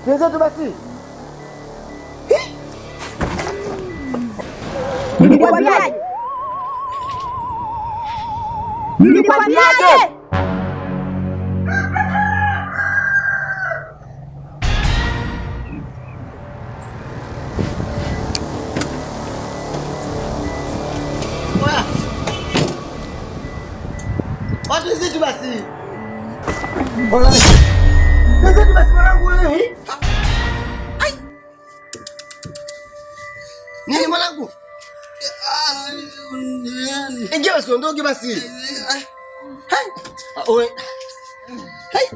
Twenzetu basi. Nilikwambiaje? Nilikwambiaje? Watu wenzetu basi. Twenzetu basi mwanangu wewe. Hai. Nini mwanangu? Ingia basi ondoke basi. Hai. Ah, Oe. Hai.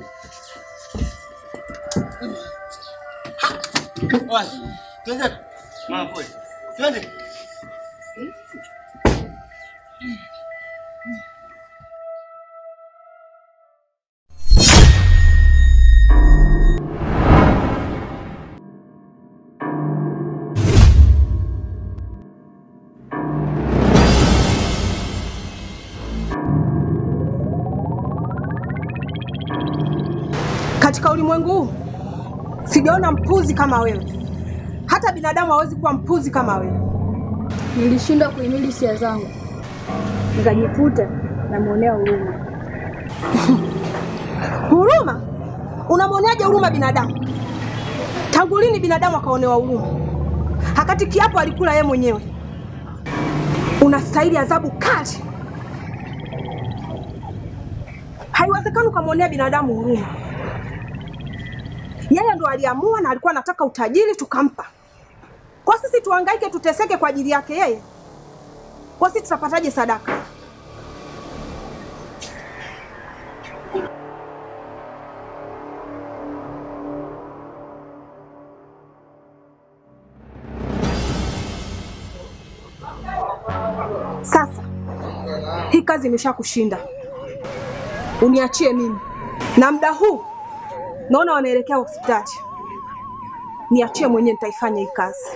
Ha. Oe. Twenzetu. Mama pole. Twende. Katika ulimwengu huu sijaona mpuzi kama wewe. Hata binadamu hawezi kuwa mpuzi kama wewe. Nilishindwa kuhimili hisia zangu, nikajikuta namwonea huruma. Huruma? Unamwoneaje huruma binadamu? Tangu lini binadamu akaonewa huruma? Hakati kiapo alikula yeye mwenyewe. Unastahili adhabu kali. Haiwezekani ukamwonea binadamu huruma. Yeye ndo aliamua na alikuwa anataka utajiri, tukampa. Kwa sisi tuhangaike, tuteseke kwa ajili yake yeye? Kwa sisi tutapataje sadaka? Sasa hii kazi imeshakushinda, uniachie mimi, na muda huu naona wanaelekea hospitali. Niachie mwenyewe, nitaifanya hii kazi.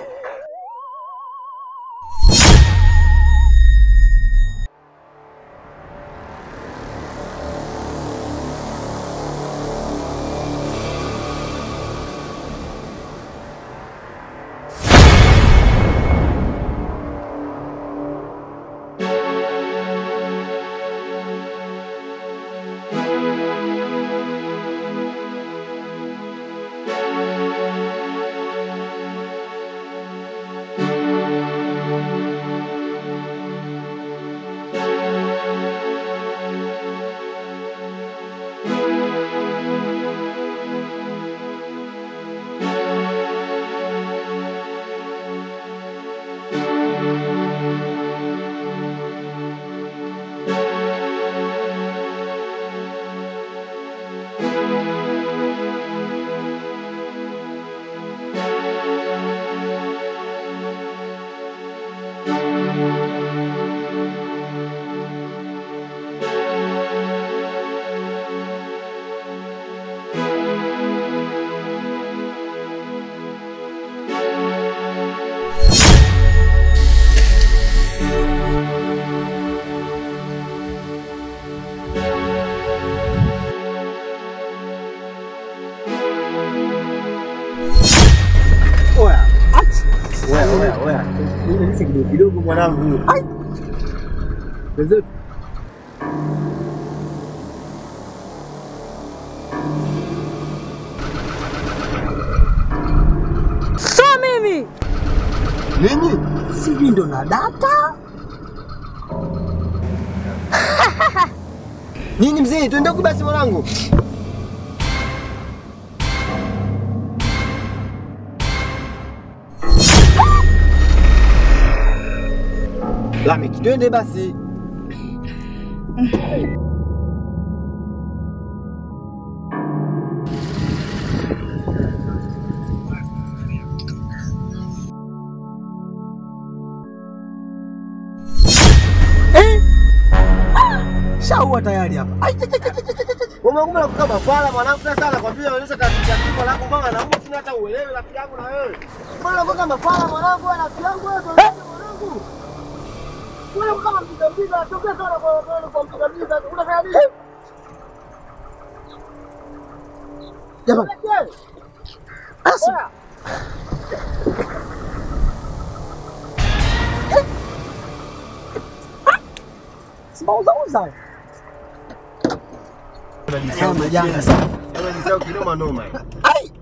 Oya. Oya, oya, oya. Nisi kidogo kidogo mwanangu. Ai. Wenzetu. So mimi Nini? Sijui ndo na data. Nini mzee, twende huku basi mwanangu. Lameki, twende basi. Shaua tayari hapa. Ai, cha, cha, cha, cha, cha, cha. Umekumbe na kukaa mafala mwanangu sasa nakwambia unaonyesha tatizo yako langu mama na Mungu sina hata uelewe rafiki yangu na wewe. Mbona unakuwa mafala mwanangu wewe rafiki yangu wewe mwanangu. Wewe kama mpiga mpiga tokea sana kwa kwa kwa mpiga mpiga unafanya nini? Jamani. Asa. Sibauzauza. Unajisahau majanga sana. Unajisahau kinoma noma. Ai.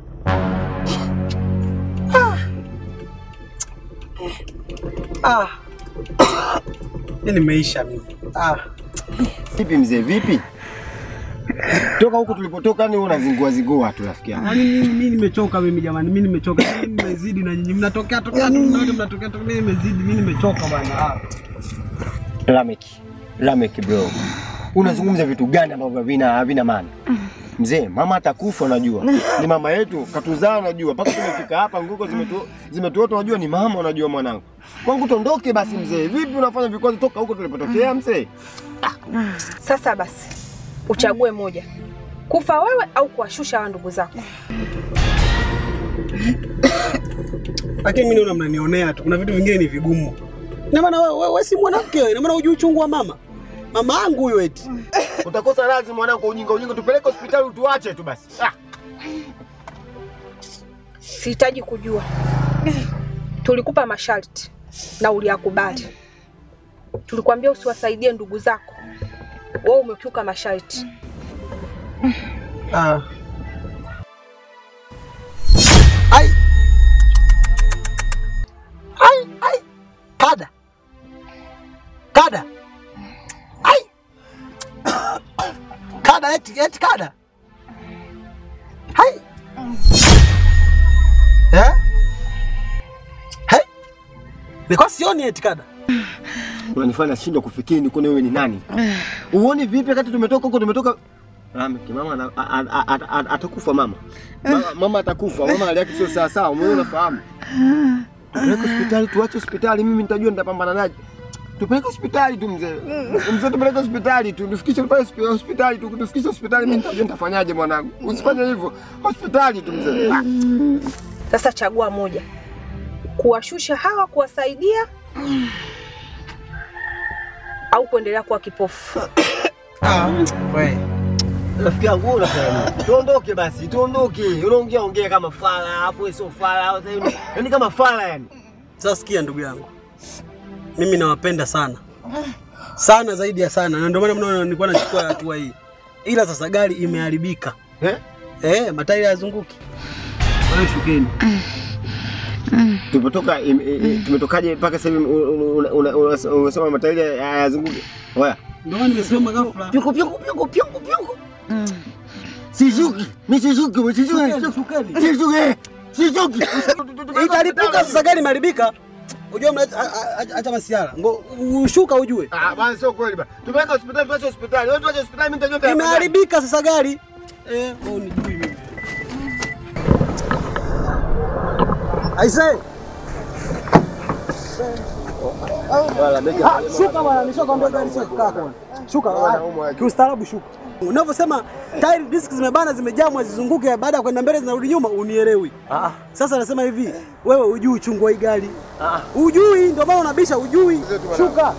Ah. Mimi nimeisha mimi. Ah. Vipi mzee, vipi? Toka huku tulipotoka ni unazingua zingua tu rafiki yangu. Yaani mimi mimi nimechoka mimi jamani, mimi nimechoka. Mimi nimezidi na nyinyi mnatokea tokea tu mnaona mnatokea tokea mimi nimezidi, mimi nimechoka bwana. Ah. Lamek, Lamek bro, unazungumza vitu gani ambavyo havina havina maana? Mzee, mama atakufa unajua. Ni mama yetu, katuzaa unajua. Mpaka tumefika hapa nguko zimetu zimetuota unajua ni mama unajua mwanangu. Kwangu tondoke basi mzee. Vipi unafanya vikwazo toka huko tulipotokea mzee? Sasa basi, uchague moja, kufa wewe au kuwashusha hawa ndugu zako. Lakini mimi naona mnanionea tu. Kuna vitu vingine ni vigumu. Ina maana wewe wewe si mwanamke wewe, ina maana hujui uchungu wa mama. Mama yangu huyo eti. Utakosa radhi mwanangu kwa ujinga ujinga tupeleke hospitali utuache tu basi. Ah. Sihitaji kujua. Tulikupa masharti na uliyakubali. Tulikwambia usiwasaidie ndugu zako, wewe umekiuka masharti. Ah. Ai. Ai, ai. Kada. Kada. Ai. Kada eti eti kada. Hai. Eh? Hai. Niko sioni eti kada. Unanifanya nashindwa kufikiri ni wewe ni nani. Uone vipi wakati tumetoka huko tumetoka Lamek, mama ana- a- a- a- a- atakufa mama. Mama, mama atakufa. Mama hali yake sio sawa sawa. Wewe unafahamu. Tupeleke hospitali, tuache hospitali, mimi nitajua nitapambana naje. Tupeleke hospitali tu mzee. Mzee tupeleke hospitali tu. Tufikishe pale hospi- hospitali tu. Tufikishe hospitali mimi nitajua nitafanyaje mwanangu. Usifanye hivyo. Hospitali tu mzee. Ah. Sasa chagua moja, kuwashusha hawa, kuwasaidia au kuendelea kuwa kipofu. Ah, wewe. Rafiki yangu wewe unafanya nini? Tuondoke basi, tuondoke. Unaongea ongea kama fala, afu wewe sio fala, yaani kama fala yani. Sasa sikia ndugu yangu, mimi nawapenda sana sana zaidi ya sana, na ndio maana mnaona nilikuwa nachukua hatua hii, ila sasa gari imeharibika Eh? eh, matairi hayazunguki. Wewe shukeni. Tulipotoka im- i- i- tumetokaje mpaka sasa hivi una- una- una- unasema matairi hayazunguki. Oya. Ndio maana nimesimama ghafla. Pyuko pyuko pyuko pyuko pyuko. Sishuki. Mimi sishuki, mimi Shukeni, sishuki. shukeni. Sishuki. Sishuki. Italipuka sasa, gari imeharibika. Unajua mna a- a- acha masiara. Ngo ushuka ujue. Ah, bwana sio kweli bwana. Tupeleke hospitali, tuache hospitali. Wewe tuache hospitali, mimi nitajua. Imeharibika sasa gari. Eh, wewe unijui mimi. Aisee. Ah, Shuka bwana, nishakwambia gari sio kukaa kwa. Shuka. ah, Kiustaarabu shuka. Unavyosema tire disc zimebana zimejamwa zizunguke baada ya kwenda mbele zinarudi nyuma unielewi. Sasa nasema hivi, wewe hujui uchungu wa hii gari. Hujui ndio maana unabisha hujui. Shuka.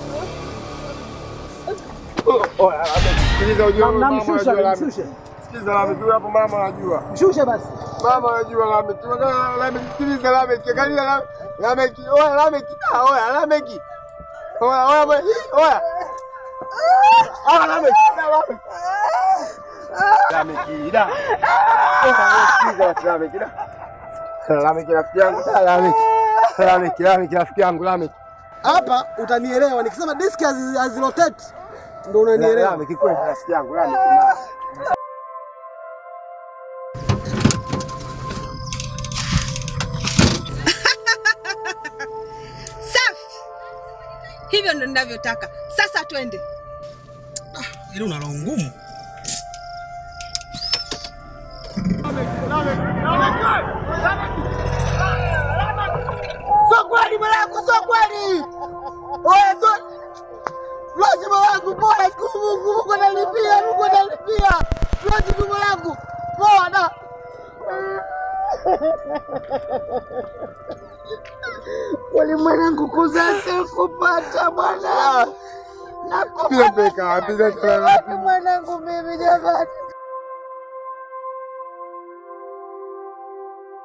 Oya, sikiliza ujue mama Namshusha, anajua. namshusha. Sikiliza Lamek, huyu hapo mama anajua. Shusha basi. Mama anajua Lamek. Tunataka Lamek, sikiliza Lamek. Angalia Lamek. Lamek, oya Lamek. Ah, oya Lamek. Oya, oya, oya. Oya. Ah, Lamek. Da, Lamek. Lamek, da. Oya, sikiliza basi Lamek, da. Lamek rafiki yangu, da Lamek. Lamek, Lamek rafiki yangu, Lamek. Hapa utanielewa nikisema disk hazi- hazirotate ndio unanielewa. Lamek kweli rafiki yangu, Lamek. Safi, hivyo ndo ninavyotaka. Sasa twende. Ili una roho ngumu. Sio kweli mwanangu, sio kweli. Oya, sio Flosi mwanangu, poa, Mungu, Mungu analipia, Mungu analipia. Flosi mwanangu, poa na Kweli mwanangu, kuzaa sio kupata bwana. Nakupenda mwanangu mimi jamani.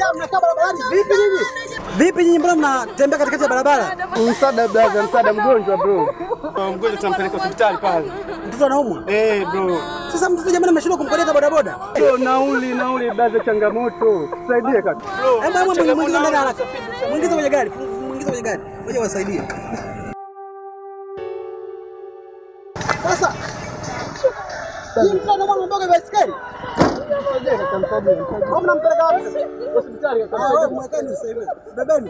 mmejaa mnakaa barabarani vipi nyinyi? Vipi nyinyi mbona mnatembea katikati ya barabara? Msaada brother, msaada mgonjwa bro. Mgonjwa tunampeleka hospitali pale. Mtoto anaumwa? Eh bro. Sasa mtoto jamani ameshindwa kumkoleta bodaboda. Bro, nauli nauli brother, changamoto. Tusaidie kaka. Hebu hebu mwingize ndani haraka. Mwingize kwenye gari, mwingize kwenye gari. Ngoja wasaidie. Sasa hii mtoto anaumwa mboga baiskeli. Au mnampeleka wapi sasa? Hospitali Ah, wewe mwekeni sasa hivi. Bebeni.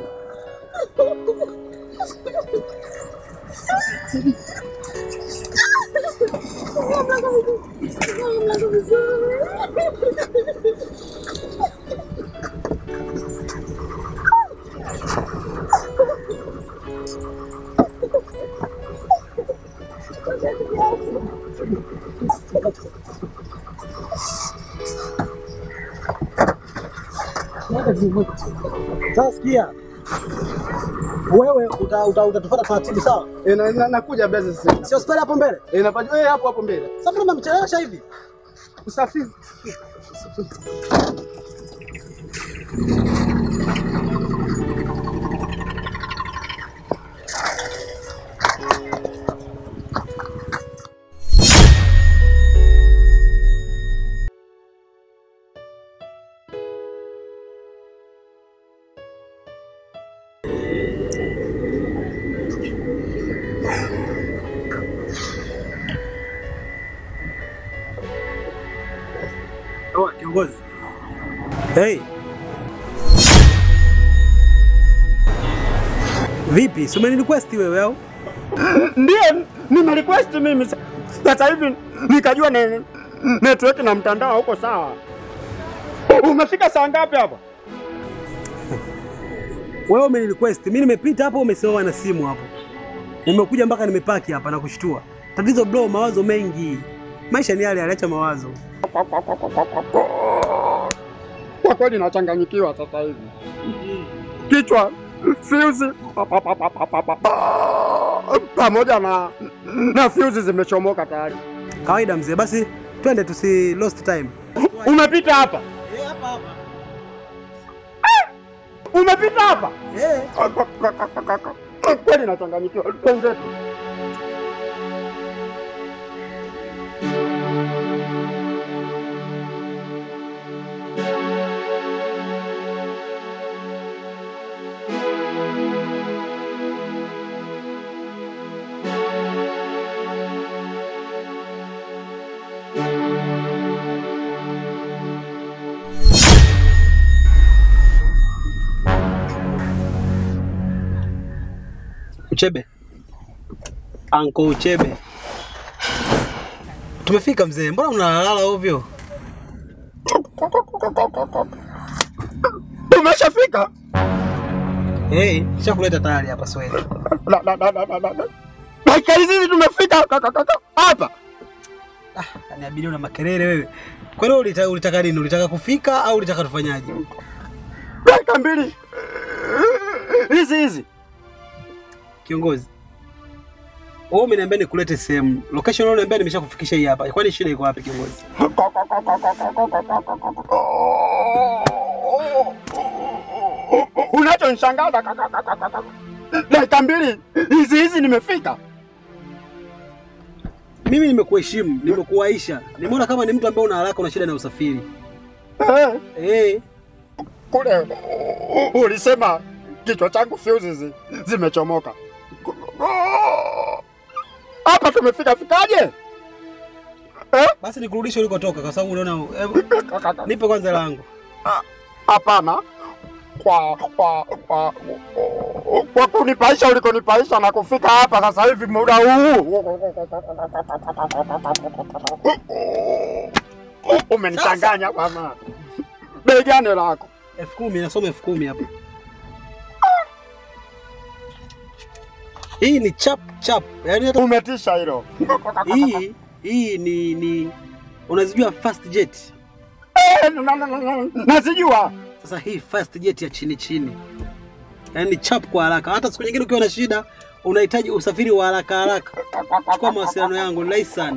Sasa sikia. Wewe uta- uta- utatufuata taratibu sawa? Eh, na- na- nakuja brother sasa. Si hospitali hapo mbele. Eh, napaja eh hapo hapo mbele. Sasa mbona mmemchelewesha hivi? Usafiri. Oh, kiongozi. Hey. Vipi? Si umeni request wewe au? Ndiyo, nime request mimi sa- sasa hivi nikajua ne, network na mtandao huko sawa. Umefika saa ngapi hapa? Wewe umeni request. Mimi nimepita hapo umesimama na simu hapo. Nimekuja mpaka nimepaki hapa na kushtua. Tatizo bro, mawazo mengi. Maisha ni yale, aliacha mawazo. Kwa kweli nachanganyikiwa sasa hivi, kichwa fuse pamoja na na fuse zimechomoka tayari. Kawaida mzee, basi twende tusi lost time. Umepita hapa, Eh, hapa hapa. umepita hapa Eh. kweli nachanganyikiwa. Twenzetu. Uchebe. Anko Uchebe. Tumefika mzee, mbona mnalalala ovyo? Tumeshafika. Hey, shakuleta tayari hapa Swahili. La- la- la- la- la- la- la. Dakika hizi tumefika kaka kaka hapa. Ah, niabiria una makelele wewe. Kwa nini ulitaka, ulitaka nini? Ulitaka kufika au ulitaka tufanyaje? Dakika mbili hizi hizi. Kiongozi. Wewe umeniambia nikulete sehemu. Location wewe unaniambia nimeshakufikisha hii hapa. Kwani shida iko wapi kiongozi? Unachonishangaza kaka kaka kaka. Dakika mbili hizi hizi nimefika. Mimi nimekuheshimu, nimekuwaisha. Nimeona kama ni mtu ambaye una haraka una shida na usafiri. Eh, Eh, kule ulisema kichwa changu fuse zi- zimechomoka. Hapa tumefika fikaje? Eh? basi nikurudishe ulikotoka kwa sababu unaona hebu, nipe kwanza langu. Hapana, kwa kwa kwa kwa kunipaisha ulikonipaisha na kufika hapa sasa hivi muda huu umenichanganya bwana. Bei gani lako? elfu kumi nasoma elfu kumi hapa. Hii ni chap chap. Yaani hata Umetisha hilo. hii hii ni ni unazijua fast jet. Eh, na- na- na- na- Nazijua. Sasa hii fast jet ya chini chini. Yaani ni chap kwa haraka. Hata siku nyingine ukiwa na shida unahitaji usafiri wa haraka haraka. Chukua mawasiliano yangu, ni rahisi sana.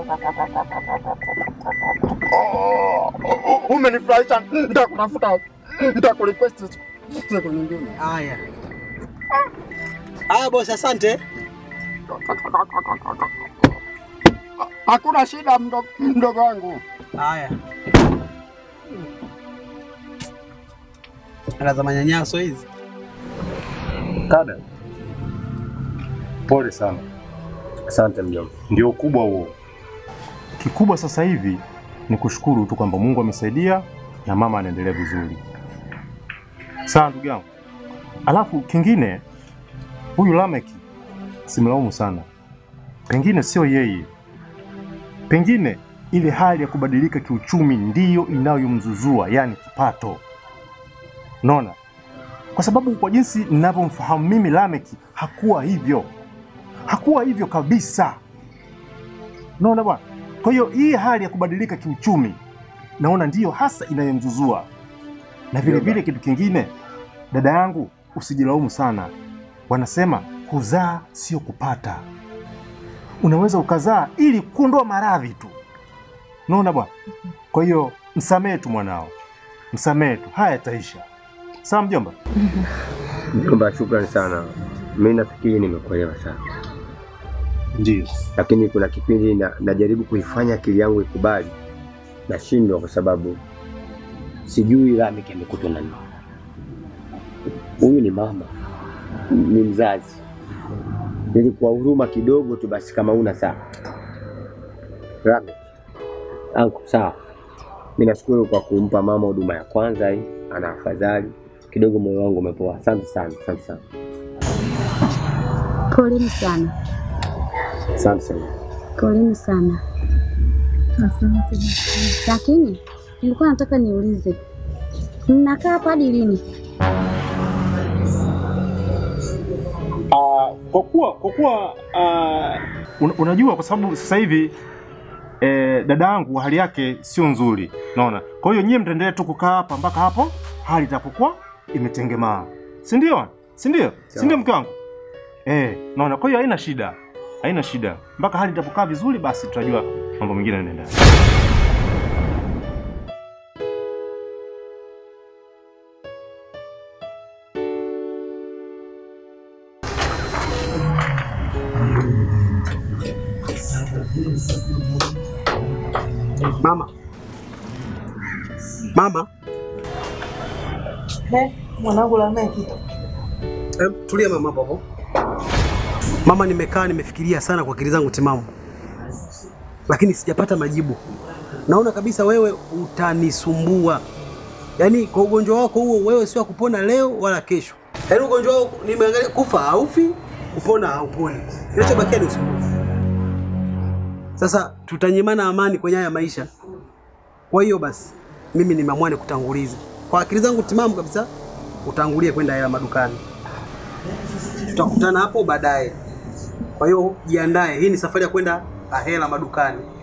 Umenifurahisha, nitakutafuta nitakurequest siku nyingine. Haya. Haya bosi, asante. Hakuna shida mdogo mdogo wangu. Haya. Ala za manyanyaso hizi. Kada, pole sana, Asante mjomba. ndio ukubwa huo. Kikubwa sasa hivi ni kushukuru tu kwamba Mungu amesaidia na mama anaendelea vizuri. Sawa ndugu yangu. Alafu kingine, huyu Lameki simlaumu sana, pengine sio yeye, pengine ile hali ya kubadilika kiuchumi ndiyo inayomzuzua, yani kipato. Unaona, kwa sababu kwa jinsi ninavyomfahamu mimi Lameki hakuwa hivyo, hakuwa hivyo kabisa. Unaona bwana. Kwa hiyo hii hali ya kubadilika kiuchumi naona ndiyo hasa inayomzuzua, na vile vile kitu kingine, dada yangu, usijilaumu sana. Wanasema kuzaa sio kupata. Unaweza ukazaa ili kuondoa maradhi tu, unaona bwana. Kwa hiyo msamehe tu mwanao, msamehe tu, haya yataisha. Sawa mjomba? Mjomba, shukrani sana. Mimi nafikiri nimekuelewa sana, Ndio. lakini kuna kipindi na, najaribu kuifanya akili yangu ikubali, nashindwa kwa sababu sijui Lameki amekutwa na nini. Huyu ni mama, ni mzazi. Nilikuwa huruma kidogo tu basi, kama una saa Lameki angu, sawa. Mimi nashukuru kwa kumpa mama huduma ya kwanza hii, ana afadhali kidogo, moyo wangu umepoa. Asante sana, asante sana, Poleni sana, asante sana. poleni sana. Lakini nilikuwa nataka niulize, mnakaa hapa hadi lini? Ah, kwa kuwa kwa kuwa ah, un, unajua kwa sababu sasa hivi eh, dada yangu hali yake sio nzuri, naona. Kwa hiyo nyie mtaendelea tu kukaa hapa mpaka hapo hali itapokuwa imetengemaa, si ndio? Si ndio? Si ndio mke wangu? Eh, naona. Kwa hiyo haina shida, haina shida mpaka hali itapokaa vizuri, basi tutajua mambo mengine yanaenda. Mama. Mama. Mwanangu Lameki, Em, tulia mama hapo hapo. Mama, nimekaa nimefikiria sana kwa akili zangu timamu, lakini sijapata majibu. Naona kabisa wewe utanisumbua, yaani kwa ugonjwa wako huo, wewe sio wa kupona leo wala kesho. Yaani ugonjwa wako nimeangalia, kufa haufi, kupona hauponi, kinachobakia ni usumbufu. Sasa tutanyimana amani kwenye haya maisha. Kwa hiyo basi, mimi nimeamua nikutangulize kwa akili zangu timamu kabisa, utangulie kwenda hela madukani tutakutana hapo baadaye. Kwa hiyo jiandae, hii ni safari ya kwenda Ahera madukani.